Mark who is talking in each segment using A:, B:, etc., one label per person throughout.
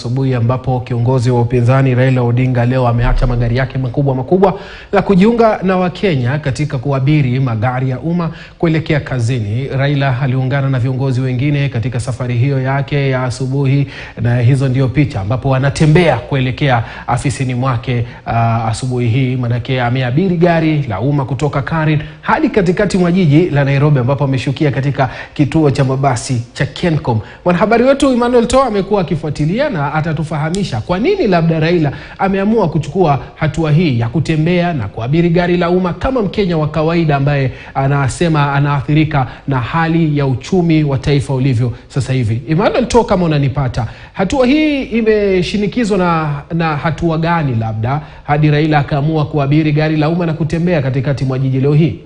A: asubuhi ambapo kiongozi wa upinzani Raila Odinga leo ameacha magari yake makubwa makubwa na kujiunga na Wakenya katika kuabiri magari ya umma kuelekea kazini. Raila aliungana na viongozi wengine katika safari hiyo yake ya asubuhi, na hizo ndio picha ambapo anatembea kuelekea afisini mwake uh, asubuhi hii, manake ameabiri gari la umma kutoka Karen hadi katikati mwa jiji la Nairobi ambapo ameshukia katika kituo cha mabasi cha Kencom. Mwanahabari wetu Emmanuel Toa amekuwa akifuatilia na atatufahamisha kwa nini labda Raila ameamua kuchukua hatua hii ya kutembea na kuabiri gari la umma kama Mkenya wa kawaida ambaye anasema anaathirika na hali ya uchumi wa taifa ulivyo sasa hivi. Emmanuel Toa, kama unanipata, hatua hii imeshinikizwa na, na hatua gani labda hadi Raila akaamua kuabiri gari la umma na kutembea katikati mwa jiji leo hii?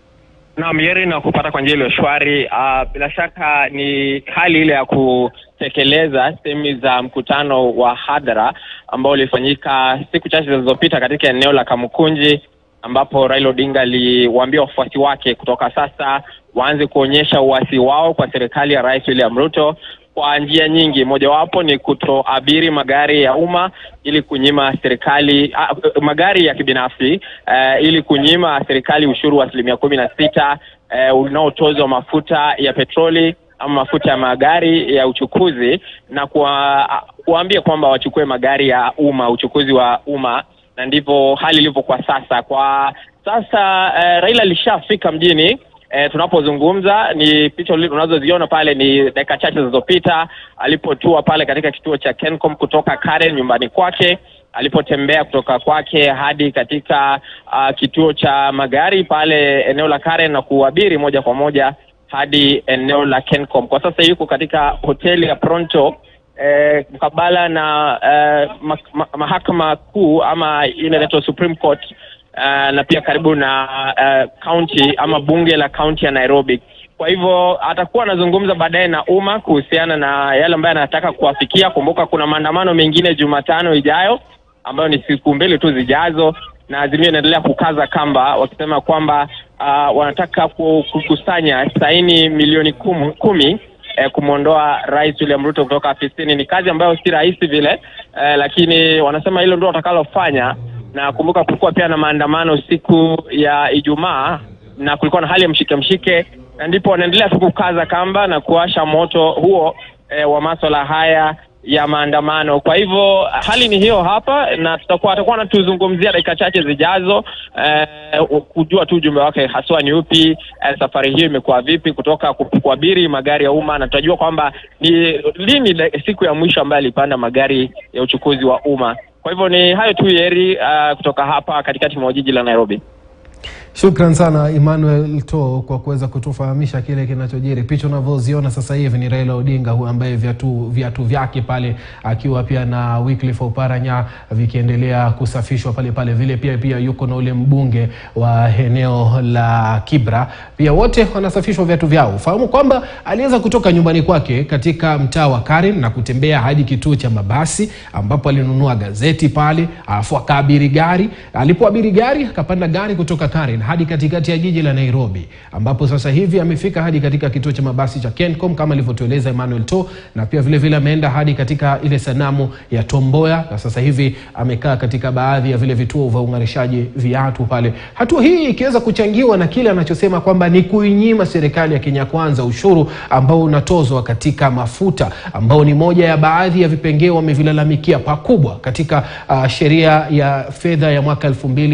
B: Naam, Yeri, na kupata kwa njia iliyo shwari. Uh, bila shaka ni hali ile ya kutekeleza sehemu za mkutano wa hadhara ambao ulifanyika siku chache zilizopita katika eneo la Kamukunji, ambapo Raila Odinga aliwaambia wafuasi wake kutoka sasa waanze kuonyesha uasi wao kwa serikali ya Rais William Ruto kwa njia nyingi. Mojawapo ni kutoabiri magari ya umma ili kunyima serikali uh, magari ya kibinafsi uh, ili kunyima serikali ushuru wa asilimia kumi na sita uh, unaotozwa mafuta ya petroli ama mafuta ya magari ya uchukuzi na kuwaambia kwamba wachukue magari ya umma, uchukuzi wa umma, na ndivyo hali ilivyo kwa sasa. Kwa sasa uh, Raila alishafika mjini. E, tunapozungumza ni picha unazoziona pale ni dakika chache zilizopita alipotua pale katika kituo cha Kencom kutoka Karen nyumbani kwake, alipotembea kutoka kwake hadi katika uh, kituo cha magari pale eneo la Karen na kuabiri moja kwa moja hadi eneo la Kencom. Kwa sasa yuko katika hoteli ya Pronto eh, mkabala na eh, ma ma mahakama kuu ama ile inaitwa Supreme Court Uh, na pia karibu na uh, county ama bunge la county ya Nairobi. Kwa hivyo atakuwa anazungumza baadaye na umma kuhusiana na yale ambayo anataka kuwafikia. Kumbuka kuna maandamano mengine Jumatano ijayo ambayo ni siku mbili tu zijazo, na Azimio inaendelea kukaza kamba wakisema kwamba uh, wanataka kukusanya saini milioni kum, kumi eh, kumwondoa Rais William Ruto kutoka afisini. Ni kazi ambayo si rahisi vile eh, lakini wanasema hilo ndio watakalofanya na kumbuka kulikuwa pia na maandamano siku ya Ijumaa na kulikuwa na hali ya mshike mshike, na ndipo wanaendelea tu kukaza kamba na kuwasha moto huo e, wa maswala haya ya maandamano. Kwa hivyo hali ni hiyo hapa, na tutakuwa atakuwa anatuzungumzia dakika chache zijazo e, kujua tu ujumbe wake haswa ni upi, e, safari hiyo imekuwa vipi kutoka kuabiri magari ya umma, na tutajua kwamba ni lini siku ya mwisho ambayo alipanda magari ya uchukuzi wa umma. Kwa hivyo ni hayo tu Yeri, uh, kutoka hapa katikati mwa jiji la Nairobi.
A: Shukran sana Emmanuel To kwa kuweza kutufahamisha kile kinachojiri. Picha unavyoziona sasa hivi ni Raila Odinga huyu ambaye viatu, viatu vyake pale akiwa pia na Wycliffe Oparanya vikiendelea kusafishwa pale pale, vile pia pia yuko na ule mbunge wa eneo la Kibra, pia wote wanasafishwa viatu vyao. Fahamu kwamba aliweza kutoka nyumbani kwake katika mtaa wa Karen na kutembea hadi kituo cha mabasi ambapo alinunua gazeti pale, alafu akaabiri gari. Alipoabiri gari akapanda gari kutoka Karen hadi katikati ya jiji la Nairobi ambapo sasa hivi amefika hadi katika kituo cha mabasi cha Kencom kama alivyotueleza Emmanuel To, na pia vile vile ameenda hadi katika ile sanamu ya Tomboya, na sasa hivi amekaa katika baadhi ya vile vituo vya ung'arishaji viatu pale. Hatua hii ikiweza kuchangiwa na kile anachosema kwamba ni kuinyima serikali ya Kenya Kwanza ushuru ambao unatozwa katika mafuta ambao ni moja ya baadhi ya vipengee wamevilalamikia pakubwa katika uh, sheria ya fedha ya mwaka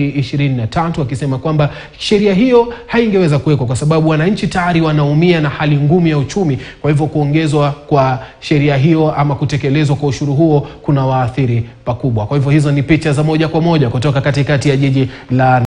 A: 2023 akisema kwamba sheria hiyo haingeweza kuwekwa kwa sababu wananchi tayari wanaumia na hali ngumu ya uchumi. Kwa hivyo kuongezwa kwa sheria hiyo ama kutekelezwa kwa ushuru huo kuna waathiri pakubwa. Kwa hivyo hizo ni picha za moja kwa moja kutoka katikati ya jiji la